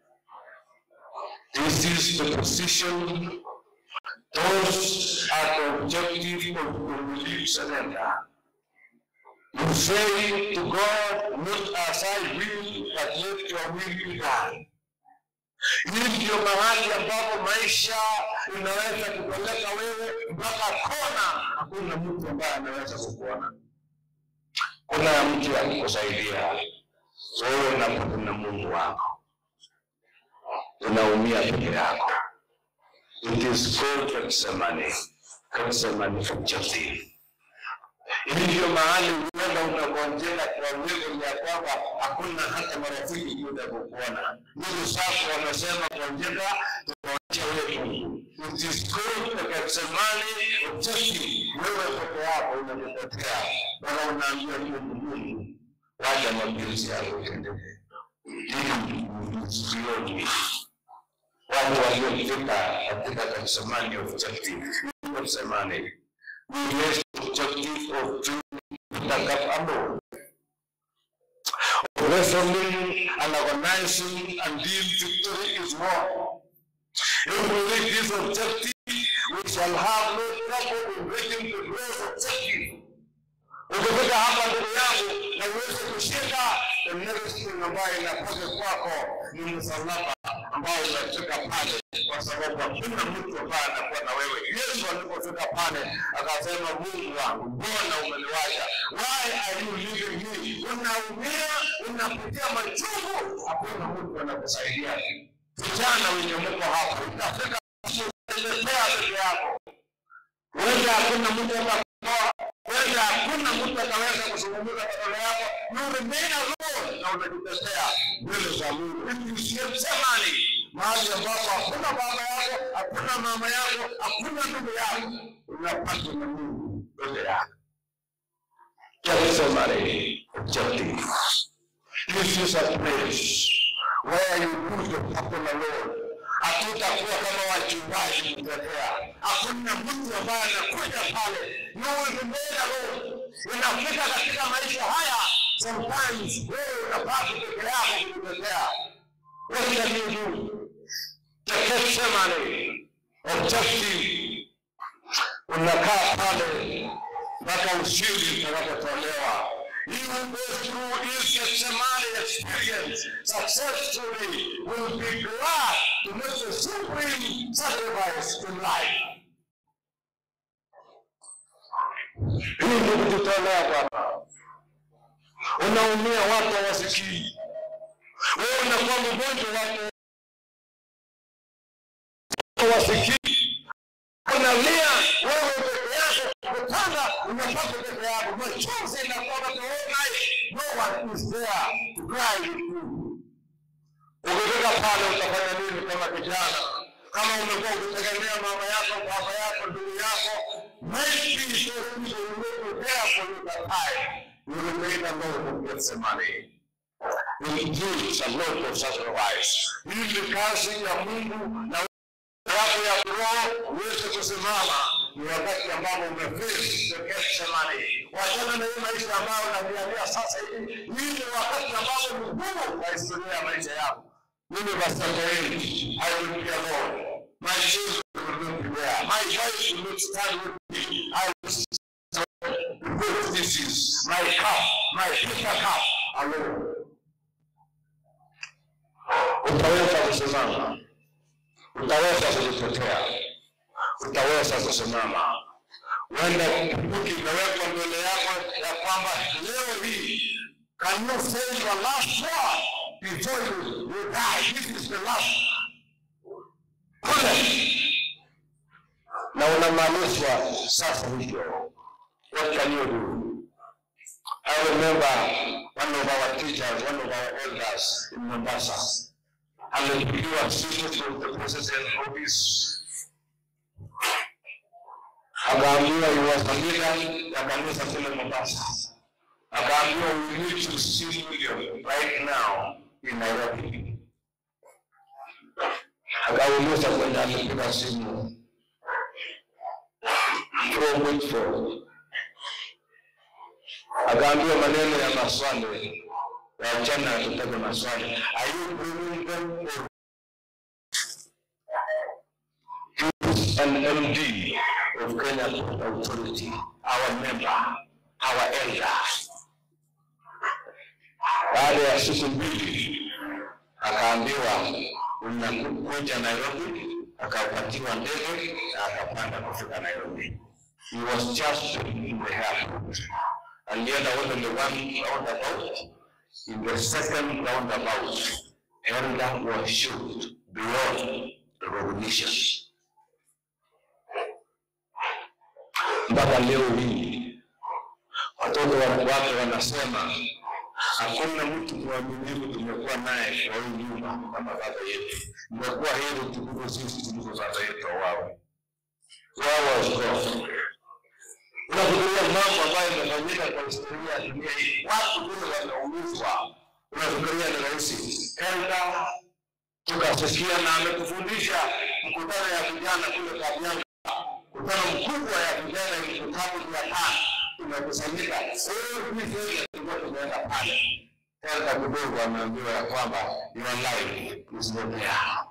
This is the position, those are the objective of complete surrender. You say to God, not as I will, but let your will be done. Hii ndio mahali ambapo maisha inaweza kupeleka wewe mpaka kona. Hakuna mtu ambaye anaweza kukuona. Kuna mtu wa kukusaidia wewe unapokuwa na Mungu wako, unaumia peke yako. It is called Gethsemane, Gethsemane objective. Hii ndio mahali uenda unagonjeka kwa uwezo ya kwamba hakuna hata marafiki kuja kukuona. Ndugu zako wamesema gonjeka, tunawacha wewe Mungu. It is called the Gethsemane objective. Wewe peke yako unajitetea, bwana unaambia Mungu, Mungu, wacha mapenzi yako yatendeke. Hii ni sioni watu waliofika katika Gethsemane objective. Gethsemane we raise the objective of doing the cup alone. Wrestling and organizing until victory is won. If we reach this objective, we shall have no trouble in reaching the great objective. Ukifika hapa ndugu yangu na uweze kushinda, the next thing ambayo inakuja kwako ni msalaba ambao unafika pale, kwa sababu hakuna mtu ambaye anakuwa na wewe. Yesu alipofika pale akasema, Mungu wangu, mbona umeniwacha? Why are you leaving me? Unaumia, unapitia machungu, hakuna mtu anakusaidia. Vijana wenye mko hapa, utafika unatetea peke yako, wenda hakuna mtu atakuoa, wenda hakuna mtu ataweza kuzungumza badala yako. You remain alone na unajitetea mbele za Mungu. It is Gethsemane, mahali ambapo hakuna baba yako, hakuna mama yako, hakuna ndugu yako, unapata na Mungu mbele yako. Gethsemane objective. This is a place where you put the people alone. Hatutakuwa kama wachungaji kutetea. Hakuna mtu ambaye anakuja pale. You will remain alone. Unafika katika maisha haya, sometimes wewe unabaki peke yako kutetea. What can you do? The Gethsemane objective. Unakaa pale mpaka ushindi utakapotolewa. He will go through his Gethsemane experience successfully, will be glad to make the supreme sacrifice in life. Hii ndio kujitolea Bwana. Unaumia, watu hawasikii. Wewe unakuwa mgonjwa, watu hawasikii. Unalia wewe peke yako, kutanda unapata peke yako, machozi inakuwa the whole night. No one is there to cry with you. Ukifika pale utafanya nini kama kijana? Kama umekuwa ukitegemea mama yako, baba yako, ndugu yako, maybe those people will not be there for you that time. You will make a lot of Gethsemane. Will give a lot of sacrifice. Hii ni kazi ya Mungu na yako ya kiroho uweze kusimama. Ni wakati ambapo umeface the Gethsemane. Wachana na hii maisha ambayo unajiambia sasa hivi. Hii ni wakati ambapo ni ngumu kwa historia ya maisha yako. Mimi Pastor I will be alone. My children will not be there. My wife will not stand with me. I will because this is my cup, my bitter cup alone. Utaweza kusimama, utaweza kujitetea, utaweza kusimama. Huenda bunduki imewekwa mbele yako ya kwamba leo hii, can you say your last word before you, you die? This is the last bullet. Na unamaanisha sasa hivyo. What can you do? I remember one of our teachers, one of our elders in Mombasa, alipigiwa simu from the president office, akaambiwa you was a leader ya kanisa kule Mombasa, akaambiwa we need to see you right now in Nairobi. Akauliza kwenye alipiga simu from Whitford akaambiwa maneno ya maswali wachana tutake maswali are you bringing them or He's an MD of Kenya Port Authority, our member, our elder. Baada ya siku mbili akaambiwa unakuja Nairobi, akapatiwa ndege na akapanda kufika Nairobi. He was just in the airport. Alienda wote the one roundabout. In the second roundabout, Elder was shot beyond recognition. Mpaka leo hii watoto wa wake wanasema hakuna mtu mwaminifu tumekuwa naye kwa hii nyumba kama baba yetu. Imekuwa heri tukufu sisi kuliko baba yetu wao. Wao was unafikiria mambo ambayo yamefanyika kwa historia ya dunia hii, watu vile wameumizwa, unafikiria ni rahisi? Enda tukasikia na ametufundisha mkutano ya vijana kule Kabianga, mkutano mkubwa ya vijana, mkutano mia tano tumekusanyika, tulikuwa tumeenda pale. Enda kidogo, ameambiwa ya kwamba your life is not there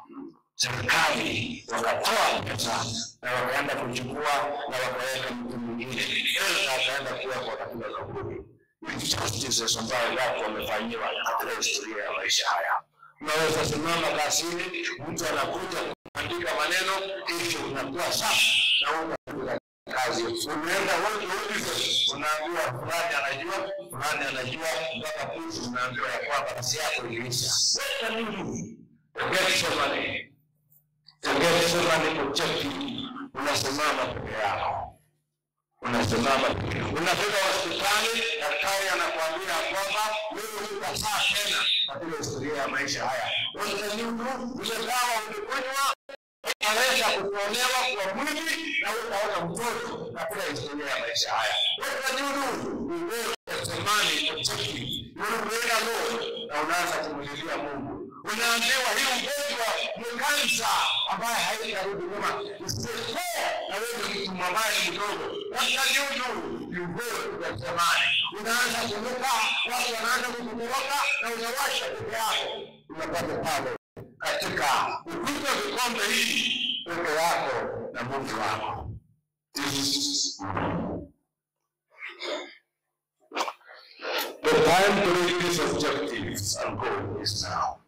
serikali wakatoa pesa na wakaenda kuchukua na wakaweka mtu mwingine, Elsa akaenda kuwekwa katika kaburi. Injustices ambayo watu wamefanyiwa katika historia ya maisha haya. Unaweza simama kasini, mtu anakuja kuandika maneno, kisha unakuwa safi na unakuja kazi. Unaenda wote wote, unaambiwa fulani anajua, fulani anajua, mpaka pusi unaambiwa ya kwamba kazi yako iliisha. Weka nini? Get some money. Ungesema ni kucheki, unasimama peke yako, unasimama peke yako. Unafika hospitali, daktari anakuambia kwamba wewe hutasaa tena katika historia ya maisha haya. Utanyundu ile dawa ulikunywa inaweza kutolewa kwa mwili na utaona mtoto katika historia ya maisha haya. Utanyundu uwezasemani kucheki, unaenda Lord na unaanza kumlilia Mungu unaambiwa hii ugonjwa ni kansa ambaye haitarudi nyuma, isipokuwa na wewe ni mtu ambaye ni mdogo, watanyunyu ni ugonjwa wa zamani. Unaanza kunuka, watu wanaanza kukutoroka na unawasha peke yako, unapata pale katika ukuta vikombe hii peke yako na Mungu wako. The time to reach these objectives and goal is now.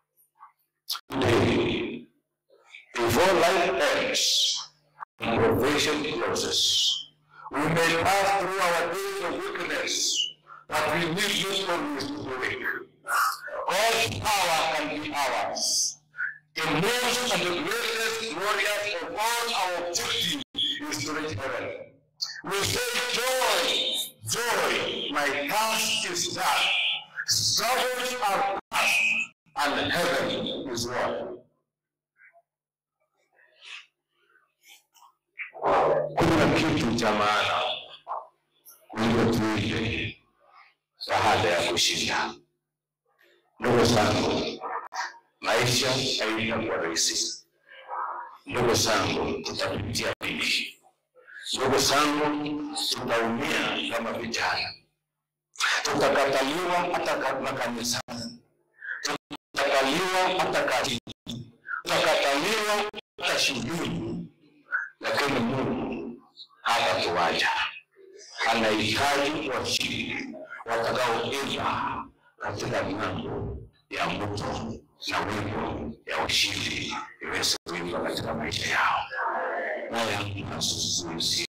Today, before life ends and provision closes, we may pass through our days of weakness, but we need not always to be weak. All power can be ours. The most and the greatest glorious of all our objective is to reach heaven. We say joy, joy, my task is done. Struggles are past, and heaven is won. Kuna kitu cha maana kuliko tuile baada ya kushinda. Ndugu zangu, maisha haitakuwa rahisi. Ndugu zangu, tutapitia vingi. Ndugu zangu, tutaumia kama vijana, tutakataliwa hata ka- makanisani, tutakataliwa hata kazini, tutakataliwa hata shuleni, lakini Mungu hatatuacha. Anahitaji washindi watakaoimba katika milango ya mto na wimbo ya ushindi iweze kuimba katika maisha yao. Haya tunazungumzia.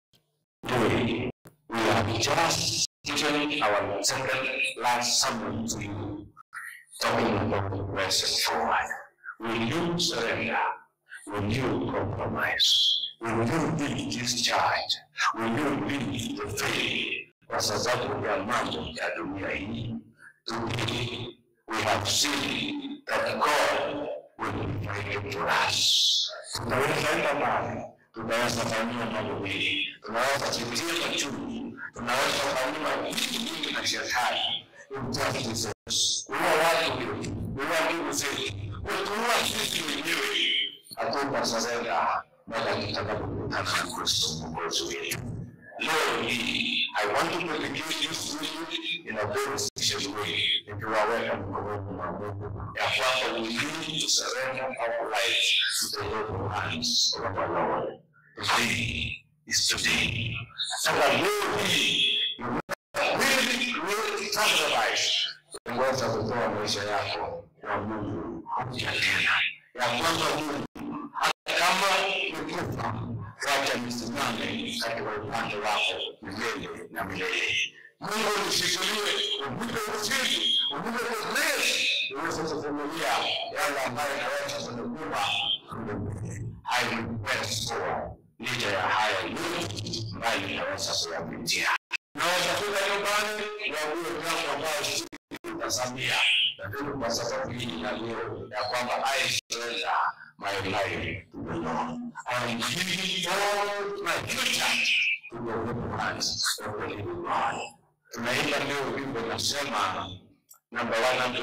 Today, we have just given our second last sermon to you, talking about the blessed forward. Will you surrender? Will you compromise? Will you be discharged? Will you leave the faith kwa sababu ya mambo ya dunia hii? Today, we have seen that God will be fighting for us. Tunaweza enda mbali, tunaweza fanyiwa mambo mengi, tunaweza kupitia machungu, tunaweza fanyiwa vitu vingi na shetani. Injustices, kuua watu wetu, kuua ndugu zetu, kutuua sisi wenyewe. Hatutasarenda mpaka tutakapokutana na Kristo mwokozi wetu. Leo hii, I want to dedicate this week in a very special way. Nikiwaweka mkononi mwa Mungu ya kwamba we need to surrender our lives to the Lord hands of our Lord. Today is today. Sasa leo hii, you really, really sacrifice. Ngoja kutoa maisha yako kwa Mungu upya tena, ya kwamba Mungu hata kama nikufa, wacha nisimame katika upande wako milele na milele. Mungu nishikilie, unipe ushindi, unipe grace, uweze kuvumilia yale ambayo naweza kunikumba kule mbele. I will press forward licha ya haya yote ambayo ninaweza kuyapitia. Naweza kuja nyumbani wague mlango ambao si kutazamia, lakini kwa sababu hii ya leo ya kwamba I surrender my life to the Lord. I am giving all my future to the good hands of the living God. Tunaimba leo wimbo nasema namba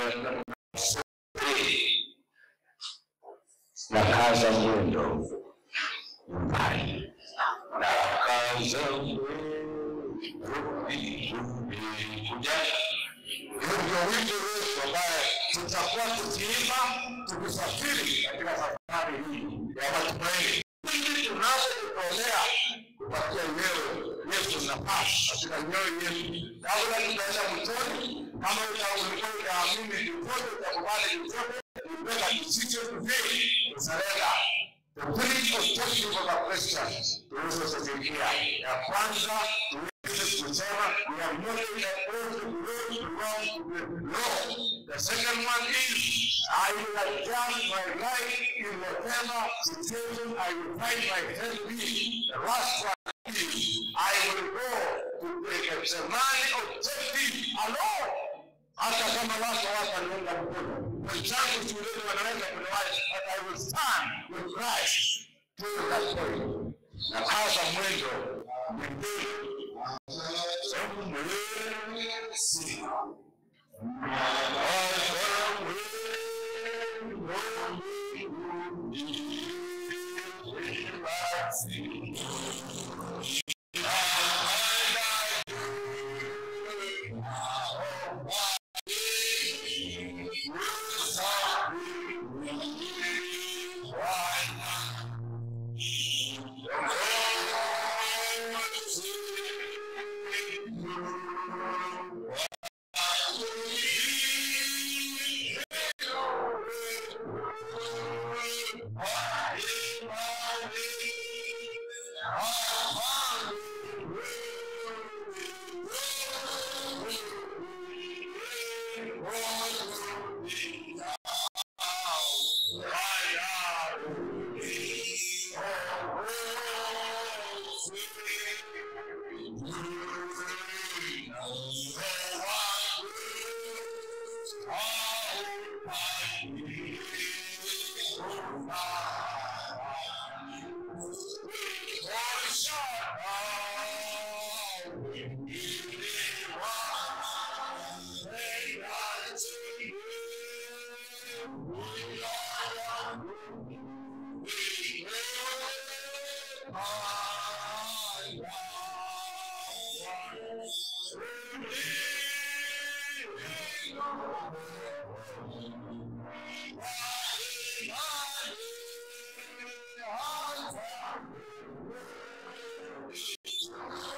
103 na kaza mwendo nyumbani na kaza mwendo kuja ndio wimbo wetu ambaye tutakuwa tukiimba tukisafiri katika safari hii ya matumaini ili tunavyojitolea kupatia wewe Yesu nafasi katika mioyo yetu kabla tunaenda mtoni kama ulikuwa utaamini chochote utakubali chochote ubeba kisicho kufiri kusarenda The three objectives of a Christian tuweze kufikia. Ya kwanza tuweze kusema we are moving the old road belongs to the Lord. The second one is I will adjust my life in whatever situation I will find myself in. The last one is I will go to the Gethsemane objective alone. hata kama watu wataniunga mkono wenzangu shuleni wanaweza kuniwacha but I will stand with Christ to that point na kaza mwendo mwendeni Thank you.